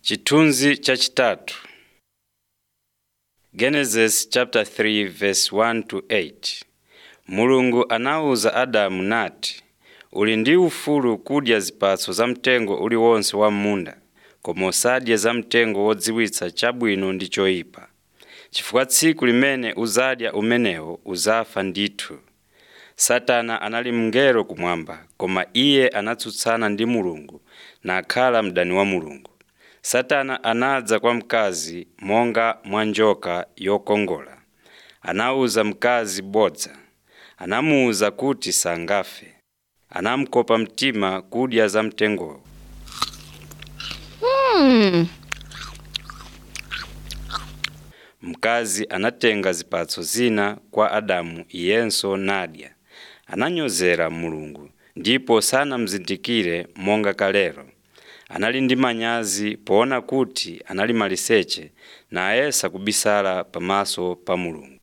Chithunzi chachitatu Genesis chapter 3 verse 1 to 8 Mulungu anawuza Adamu nati, uli ndi ufulu kudya zipatso za mtengo uliwonse wa m'munda, koma usadye za mtengo wodziwitsa chabwino ndi choyipa, chifukwa tsiku limene uzadya umenewo uzafa ndithu. Satana anali mngelo kumwamba, koma iye anatsutsana ndi Mulungu nakhala mdani wa Mulungu. Satana anadza kwa mkazi monga mwa njoka yokongola. Anawuza mkazi bodza, anamuwuza kuti sangafe. Anamukopa mtima kudya za mtengowo. Hmm. Mkazi anatenga zipatso zina kwa Adamu iyenso nadya. Ananyozera Mulungu ndipo sanamuzindikire monga kalelo. Anali ndi manyazi poona kuti anali maliseche nayesa kubisala pamaso pa Mulungu.